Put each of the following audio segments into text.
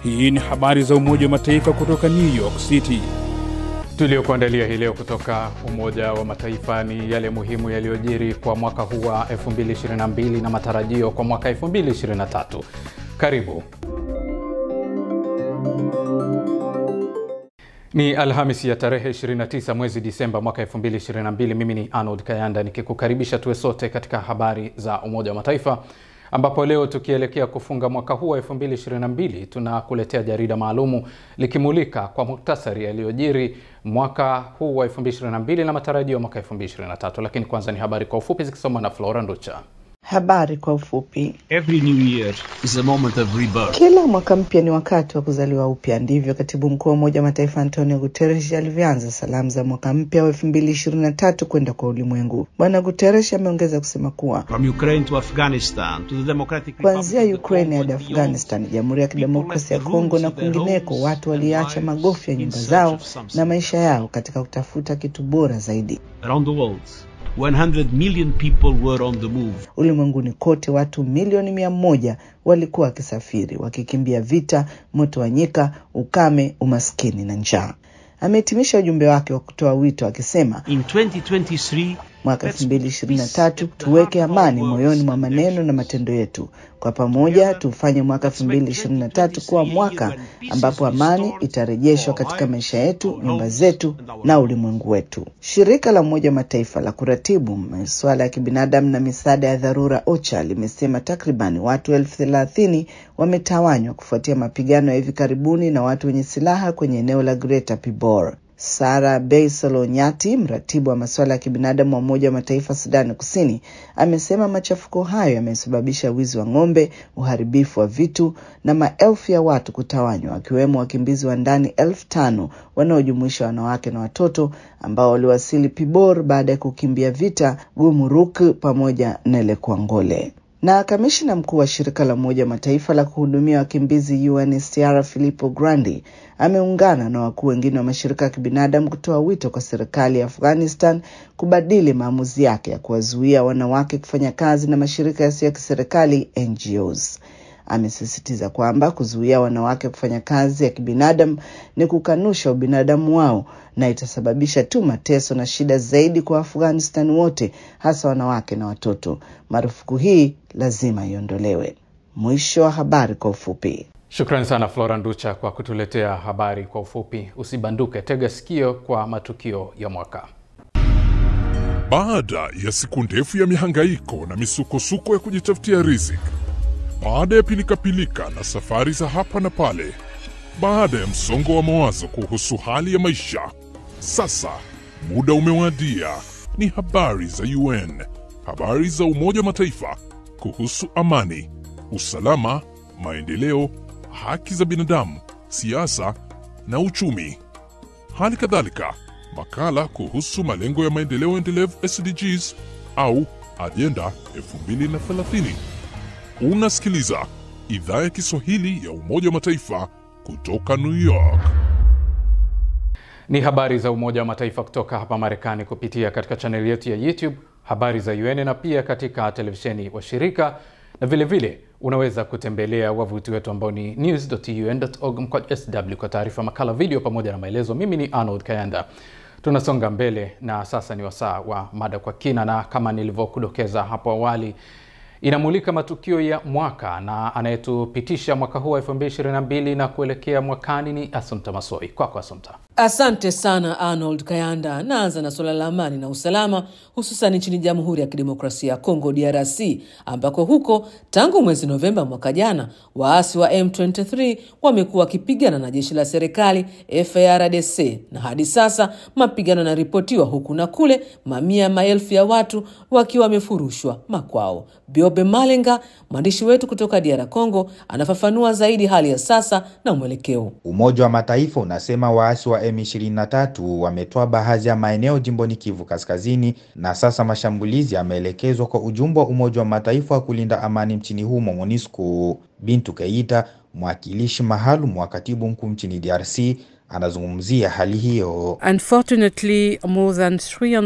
Hii ni habari za Umoja wa Mataifa kutoka New York City. Tuliokuandalia hii leo kutoka Umoja wa Mataifa ni yale muhimu yaliyojiri kwa mwaka huu wa 2022 na matarajio kwa mwaka 2023. Karibu. Ni Alhamisi ya tarehe 29 mwezi Disemba mwaka 2022. Mimi ni Arnold Kayanda nikikukaribisha tuwe sote katika habari za Umoja wa Mataifa ambapo leo tukielekea kufunga mwaka huu wa 2022 tunakuletea jarida maalumu likimulika kwa muktasari yaliyojiri mwaka huu wa 2022 na matarajio ya mwaka 2023. Lakini kwanza ni habari kwa ufupi zikisomwa na Flora Nducha. Habari kwa ufupi. Every new year is a moment of rebirth. Kila mwaka mpya ni wakati wa kuzaliwa upya. Ndivyo katibu mkuu wa Umoja wa Mataifa Antonio Guterres alivyoanza salamu za mwaka mpya wa elfu mbili ishirini na tatu kwenda kwa ulimwengu. Bwana Guterres ameongeza kusema kuwa From Ukraine to Afghanistan to the Democratic kuanzia Republic of the Ukraine Congo hadi and beyond, Afghanistan, Jamhuri ya Kidemokrasia ya Kongo na kwingineko, watu waliacha magofu ya nyumba zao na maisha yao katika kutafuta kitu bora zaidi. around the world, 100 million people were on the move. Ulimwenguni kote watu milioni mia moja walikuwa wakisafiri wakikimbia vita, moto wa nyika, ukame, umaskini na njaa. Amehitimisha ujumbe wake wa kutoa wito akisema In 2023, mwaka 2023 tuweke amani moyoni mwa maneno na matendo yetu. Kwa pamoja tufanye mwaka 2023 kuwa mwaka ambapo amani itarejeshwa katika maisha yetu, nyumba zetu na ulimwengu wetu. Shirika la Umoja wa Mataifa la kuratibu masuala ya kibinadamu na misaada ya dharura OCHA limesema takriban watu elfu thelathini wametawanywa kufuatia mapigano ya hivi karibuni na watu wenye silaha kwenye eneo la Greater Pibor. Sara Beisolonyati, mratibu wa masuala ya kibinadamu wa Umoja wa Mataifa Sudani Kusini, amesema machafuko hayo yamesababisha wizi wa ng'ombe, uharibifu wa vitu na maelfu ya watu kutawanywa, wakiwemo wakimbizi wa ndani elfu tano wanaojumuisha wanawake na watoto ambao waliwasili Pibor baada ya kukimbia vita Gumuruk pamoja na Lekwangole na kamishina mkuu wa shirika la Umoja wa Mataifa la kuhudumia wakimbizi UNHCR Filippo Grandi ameungana na wakuu wengine wa mashirika ya kibinadamu kutoa wito kwa serikali ya Afghanistan kubadili maamuzi yake ya kuwazuia wanawake kufanya kazi na mashirika yasiyo ya kiserikali NGOs. Amesisitiza kwamba kuzuia wanawake kufanya kazi ya kibinadamu ni kukanusha ubinadamu wao na itasababisha tu mateso na shida zaidi kwa Afghanistan wote, hasa wanawake na watoto. Marufuku hii lazima iondolewe. Mwisho wa habari kwa ufupi. Shukrani sana Flora Nducha kwa kutuletea habari kwa ufupi. Usibanduke, tega sikio kwa matukio ya mwaka. Baada ya siku ndefu ya mihangaiko na misukosuko ya kujitafutia riziki, baada ya pilikapilika na safari za hapa na pale, baada ya msongo wa mawazo kuhusu hali ya maisha, sasa muda umewadia. Ni habari za UN, habari za Umoja wa Mataifa kuhusu amani, usalama, maendeleo, haki za binadamu, siasa na uchumi. Hali kadhalika makala kuhusu malengo ya maendeleo endelevu SDGs au ajenda 2030. Unasikiliza idhaa ya Kiswahili ya Umoja wa Mataifa kutoka New York. Ni habari za Umoja wa Mataifa kutoka hapa Marekani kupitia katika chaneli yetu ya YouTube habari za UN na pia katika televisheni wa shirika na vile vile unaweza kutembelea wavuti wetu ambao ni news.un.org mkwaju sw kwa taarifa, makala, video pamoja na maelezo. Mimi ni Arnold Kayanda. Tunasonga mbele na sasa ni wasaa wa mada kwa kina, na kama nilivyokudokeza hapo awali inamulika matukio ya mwaka na anayetupitisha mwaka huu wa 2022 na kuelekea mwakani ni Asumta Masoi. Kwako Asumta. Asante sana Arnold Kayanda. Naanza na suala la amani na usalama, hususan nchini Jamhuri ya Kidemokrasia ya Kongo, DRC, ambako huko tangu mwezi Novemba mwaka jana waasi wa M23 wamekuwa wakipigana na jeshi la serikali FARDC, na hadi sasa mapigano yanaripotiwa huku na kule, mamia ya maelfu ya watu wakiwa wamefurushwa makwao. Biobe Malenga, mwandishi wetu kutoka DR Congo, anafafanua zaidi hali ya sasa na mwelekeo. Umoja wa Mataifa unasema waasi wa M23 wametoa baadhi ya maeneo jimboni Kivu Kaskazini na sasa mashambulizi yameelekezwa kwa ujumbe wa Umoja wa Mataifa wa kulinda amani nchini humo MONUSCO. Bintu Keita, mwakilishi maalum wa katibu mkuu nchini DRC, anazungumzia hali hiyo. Unfortunately, more than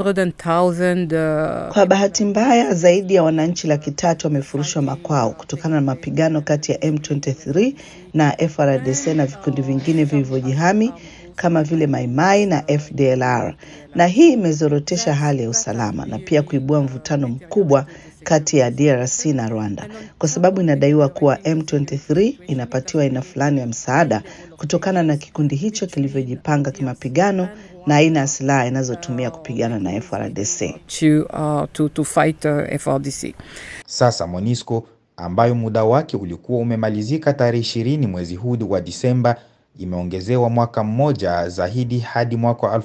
300,000 uh, Kwa bahati mbaya, zaidi ya wananchi laki tatu wamefurushwa makwao kutokana na mapigano kati ya M23 na FRDC na vikundi vingine vilivyojihami kama vile Maimai na FDLR, na hii imezorotesha hali ya usalama na pia kuibua mvutano mkubwa kati ya DRC na Rwanda kwa sababu inadaiwa kuwa M23 inapatiwa aina fulani ya msaada kutokana na kikundi hicho kilivyojipanga kimapigano na aina ya silaha inazotumia kupigana na FRDC. to, uh, to, to fight uh, FRDC. Sasa MONUSCO ambayo muda wake ulikuwa umemalizika tarehe ishirini mwezi huu wa Disemba imeongezewa mwaka mmoja zaidi hadi mwaka wa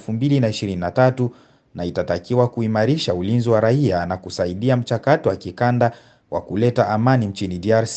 2023 na itatakiwa kuimarisha ulinzi wa raia na kusaidia mchakato wa kikanda wa kuleta amani nchini DRC.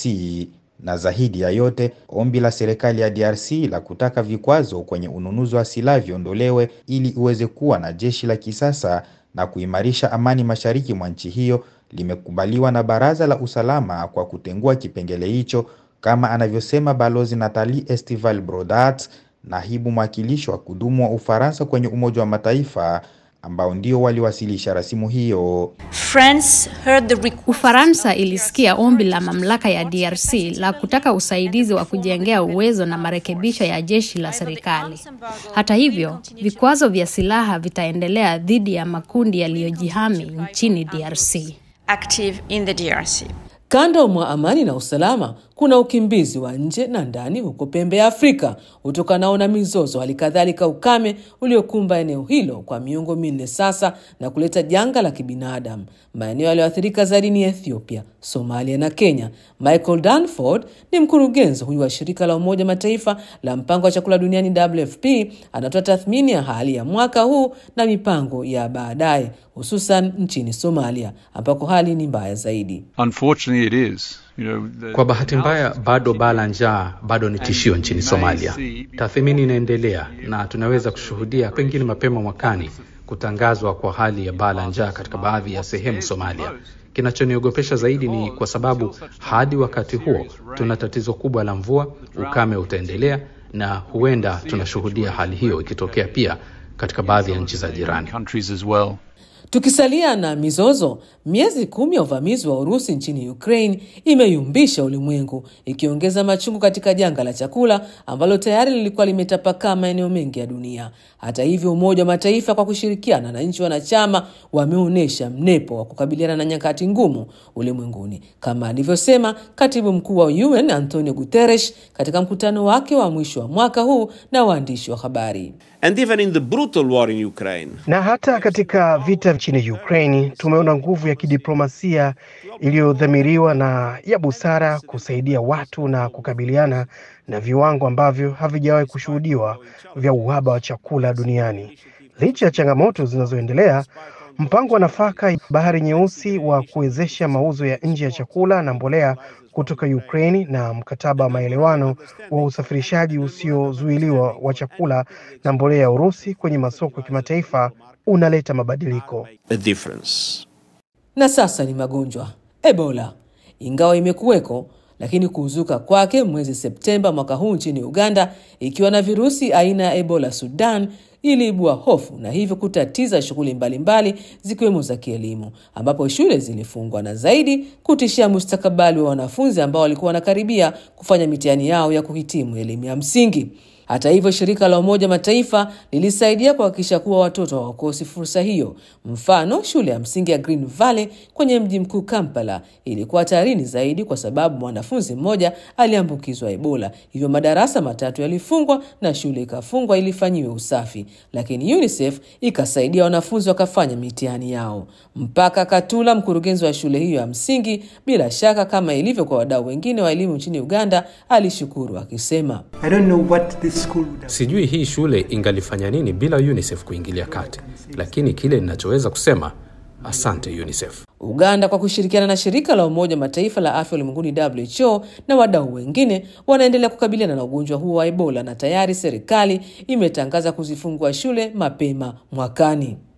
Na zaidi ya yote, ombi la serikali ya DRC la kutaka vikwazo kwenye ununuzi wa silaha viondolewe ili iweze kuwa na jeshi la kisasa na kuimarisha amani mashariki mwa nchi hiyo limekubaliwa na Baraza la Usalama kwa kutengua kipengele hicho kama anavyosema Balozi Nathalie Estival Brodat, naibu mwakilishi wa kudumu wa Ufaransa kwenye Umoja wa Mataifa ambao ndio waliwasilisha rasimu hiyo. France heard the request Ufaransa ilisikia ombi la mamlaka ya DRC la kutaka usaidizi wa kujengea uwezo na marekebisho ya jeshi la serikali. Hata hivyo, vikwazo vya silaha vitaendelea dhidi ya makundi yaliyojihami nchini DRC. active in the DRC. Kando mwa amani na usalama, kuna ukimbizi wa nje na ndani huko pembe ya Afrika utokanao na mizozo, hali kadhalika ukame uliokumba eneo hilo kwa miongo minne sasa na kuleta janga la kibinadamu. Maeneo yaliyoathirika zaidi ni Ethiopia, Somalia na Kenya. Michael Danford ni mkurugenzi huyu wa shirika la Umoja Mataifa la mpango wa chakula duniani WFP, anatoa tathmini ya hali ya mwaka huu na mipango ya baadaye, hususan nchini Somalia ambako hali ni mbaya zaidi. Unfortunately, it is. You know, the, Kwa bahati mbaya, bado baa la njaa bado ni tishio nchini Somalia. Tathmini inaendelea na tunaweza kushuhudia pengine mapema mwakani kutangazwa kwa hali ya baa la njaa katika baadhi ya sehemu Somalia. Kinachoniogopesha zaidi ni kwa sababu hadi wakati huo tuna tatizo kubwa la mvua, ukame utaendelea na huenda tunashuhudia hali hiyo ikitokea pia katika baadhi ya nchi za jirani. countries as well. Tukisalia na mizozo, miezi kumi ya uvamizi wa Urusi nchini Ukraine imeyumbisha ulimwengu, ikiongeza machungu katika janga la chakula ambalo tayari lilikuwa limetapakaa maeneo mengi ya dunia. Hata hivyo, Umoja wa Mataifa kwa kushirikiana na nchi wanachama wameonyesha mnepo wa kukabiliana na nyakati ngumu ulimwenguni, kama alivyosema katibu mkuu wa UN Antonio Guterres katika mkutano wake wa mwisho wa mwaka huu na waandishi wa habari. And even in the brutal war in Ukraine, Na hata katika vita nchini Ukraini tumeona nguvu ya kidiplomasia iliyodhamiriwa na ya busara kusaidia watu na kukabiliana na viwango ambavyo havijawahi kushuhudiwa vya uhaba wa chakula duniani. Licha ya changamoto zinazoendelea, mpango wa nafaka Bahari Nyeusi wa kuwezesha mauzo ya nje ya chakula na mbolea kutoka Ukraini na mkataba wa maelewano wa usafirishaji usiozuiliwa wa chakula na mbolea ya Urusi kwenye masoko ya kimataifa unaleta mabadiliko. a difference. Na sasa ni magonjwa. Ebola ingawa imekuweko, lakini kuzuka kwake mwezi Septemba mwaka huu nchini Uganda ikiwa na virusi aina ya Ebola Sudan iliibua hofu na hivyo kutatiza shughuli mbalimbali zikiwemo za kielimu, ambapo shule zilifungwa na zaidi kutishia mustakabali wa wanafunzi ambao walikuwa wanakaribia kufanya mitihani yao ya kuhitimu elimu ya msingi. Hata hivyo, shirika la Umoja Mataifa lilisaidia kuhakikisha kuwa watoto hawakosi fursa hiyo. Mfano, shule ya msingi ya Green Valley kwenye mji mkuu Kampala ilikuwa hatarini zaidi kwa sababu mwanafunzi mmoja aliambukizwa Ebola, hivyo madarasa matatu yalifungwa na shule ikafungwa ili ifanyiwe usafi, lakini UNICEF ikasaidia wanafunzi wakafanya mitihani yao. Mpaka Katula, mkurugenzi wa shule hiyo ya msingi, bila shaka kama ilivyo kwa wadau wengine wa elimu nchini Uganda, alishukuru akisema I don't know what this school would have Sijui hii shule ingalifanya nini bila UNICEF kuingilia kati, lakini kile ninachoweza kusema asante UNICEF. Uganda kwa kushirikiana na shirika la Umoja wa Mataifa la afya ulimwenguni WHO na wadau wengine wanaendelea kukabiliana na ugonjwa huo wa Ebola na tayari serikali imetangaza kuzifungua shule mapema mwakani.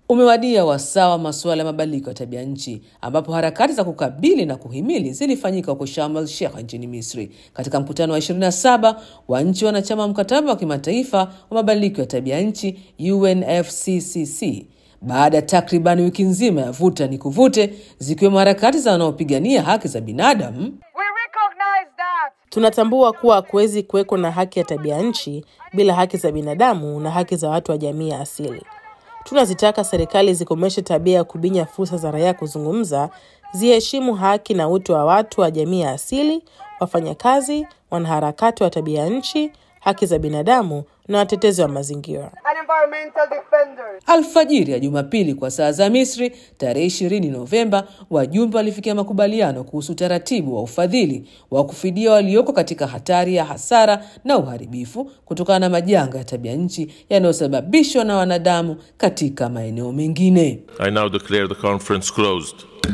Umewadia wasaa wa masuala ya mabadiliko ya tabia nchi ambapo harakati za kukabili na kuhimili zilifanyika huko Sharm el Sheikh nchini Misri katika mkutano wa 27 wa nchi wanachama wa mkataba wa kimataifa wa mabadiliko ya tabia nchi UNFCCC baada ya takriban wiki nzima ya vuta ni kuvute, zikiwemo harakati za wanaopigania haki za binadamu Tunatambua kuwa hakuwezi kuweko na haki ya tabia nchi bila haki za binadamu na haki za watu wa jamii ya asili. Tunazitaka serikali zikomeshe tabia ya kubinya fursa za raia kuzungumza, ziheshimu haki na utu wa watu wa jamii ya asili, wafanyakazi, wanaharakati wa tabia nchi, haki za binadamu na watetezi wa mazingira. Alfajiri ya Jumapili kwa saa za Misri tarehe 20 Novemba, wajumbe walifikia makubaliano kuhusu utaratibu wa ufadhili wa kufidia walioko katika hatari ya hasara na uharibifu kutokana na majanga ya tabia nchi yanayosababishwa na wanadamu katika maeneo mengine. I now declare the conference closed.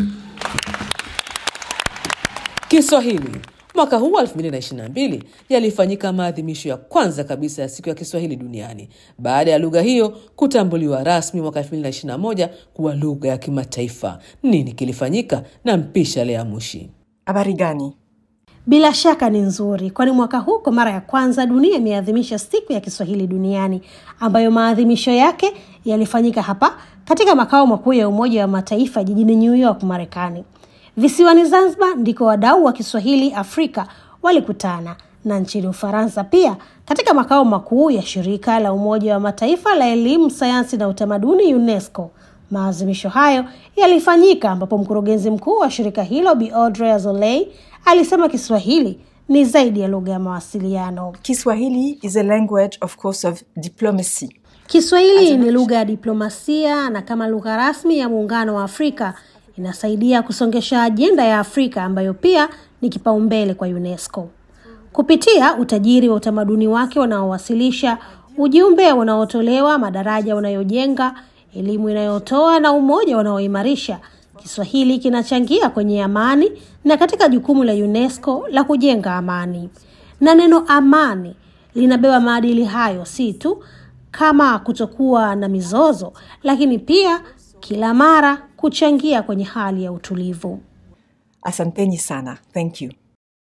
Kiswahili. Mwaka huu 2022 yalifanyika maadhimisho ya kwanza kabisa ya siku ya Kiswahili duniani baada ya lugha hiyo kutambuliwa rasmi mwaka 2021 kuwa lugha ya kimataifa. Nini kilifanyika? na mpisha Lea Mushi. Habari gani? Bila shaka ni nzuri, kwani mwaka huu kwa mara ya kwanza dunia imeadhimisha siku ya Kiswahili duniani ambayo maadhimisho yake yalifanyika hapa katika makao makuu ya Umoja wa Mataifa jijini New York, Marekani. Visiwani Zanzibar ndiko wadau wa Kiswahili Afrika walikutana na nchini Ufaransa pia katika makao makuu ya shirika la Umoja wa Mataifa la elimu, sayansi na utamaduni UNESCO. Maadhimisho hayo yalifanyika ambapo mkurugenzi mkuu wa shirika hilo Bi Audrey Azoulay alisema Kiswahili ni zaidi ya lugha ya mawasiliano. Kiswahili is a language of course of diplomacy. Kiswahili ni lugha ya diplomasia na kama lugha rasmi ya Muungano wa Afrika inasaidia kusongesha ajenda ya Afrika ambayo pia ni kipaumbele kwa UNESCO. Kupitia utajiri wa utamaduni wake unaowasilisha, ujumbe unaotolewa, madaraja unayojenga, elimu inayotoa na umoja unaoimarisha, Kiswahili kinachangia kwenye amani na katika jukumu la UNESCO la kujenga amani. Na neno amani linabeba maadili hayo si tu kama kutokuwa na mizozo, lakini pia kila mara kuchangia kwenye hali ya utulivu. Asanteni sana. Thank you.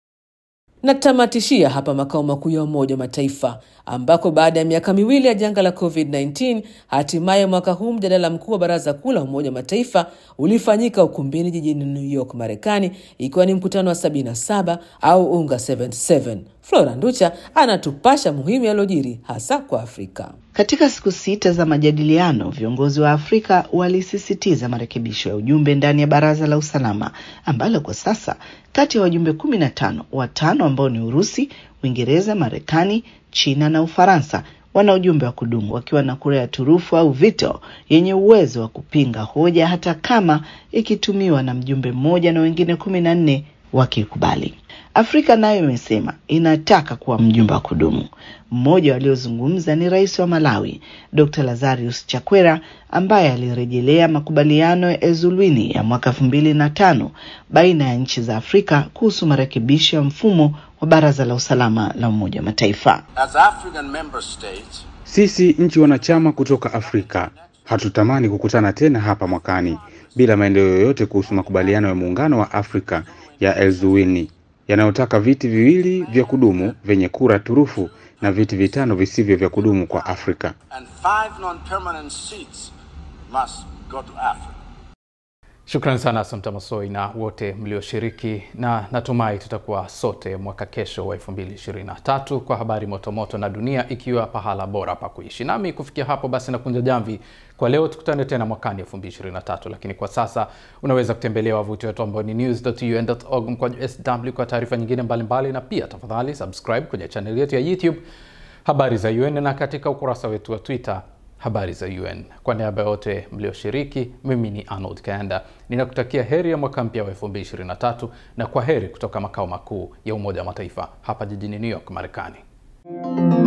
Natamatishia hapa makao makuu ya Umoja wa Mataifa ambako baada ya miaka miwili ya janga la COVID-19 hatimaye mwaka huu mjadala mkuu wa Baraza Kuu la Umoja wa Mataifa ulifanyika ukumbini jijini New York, Marekani, ikiwa ni mkutano wa 77 au UNGA 77. Flora Nducha anatupasha muhimu yalojiri hasa kwa Afrika. Katika siku sita za majadiliano, viongozi wa Afrika walisisitiza marekebisho ya ujumbe ndani ya Baraza la Usalama ambalo kwa sasa kati ya wajumbe kumi na tano, watano ambao ni Urusi, Uingereza, Marekani, China na Ufaransa wana ujumbe wa kudumu wakiwa na kura ya turufu au veto yenye uwezo wa kupinga hoja hata kama ikitumiwa na mjumbe mmoja na wengine kumi na nne wakikubali. Afrika nayo imesema inataka kuwa mjumbe wa kudumu. Mmoja waliozungumza ni rais wa Malawi, Dr. Lazarus Chakwera ambaye alirejelea makubaliano ya Ezulwini ya mwaka elfu mbili na tano baina ya nchi za Afrika kuhusu marekebisho ya mfumo wa Baraza la Usalama la Umoja wa Mataifa. As African member states, Sisi nchi wanachama kutoka Afrika hatutamani kukutana tena hapa mwakani bila maendeleo yoyote kuhusu makubaliano ya Muungano wa Afrika ya Elzuwini yanayotaka viti viwili vya kudumu vyenye kura turufu na viti vitano visivyo vya kudumu kwa Afrika. and five non-permanent seats must go to Africa. Shukrani sana Asante Masoi na wote mlioshiriki, na natumai tutakuwa sote mwaka kesho wa 2023 kwa habari motomoto na dunia ikiwa pahala bora pa kuishi. Nami kufikia hapo basi nakunja jamvi kwa leo, tukutane tena mwakani 2023, lakini kwa sasa unaweza kutembelea wavuti wetu ambao ni news.un.org mkwaju sw kwa taarifa nyingine mbalimbali mbali, na pia tafadhali subscribe kwenye chaneli yetu ya YouTube habari za UN na katika ukurasa wetu wa Twitter habari za UN. Kwa niaba ya wote mlioshiriki, mimi ni Arnold Kanda, ninakutakia heri ya mwaka mpya wa 2023 na kwa heri kutoka makao makuu ya Umoja wa Mataifa hapa jijini New York, Marekani.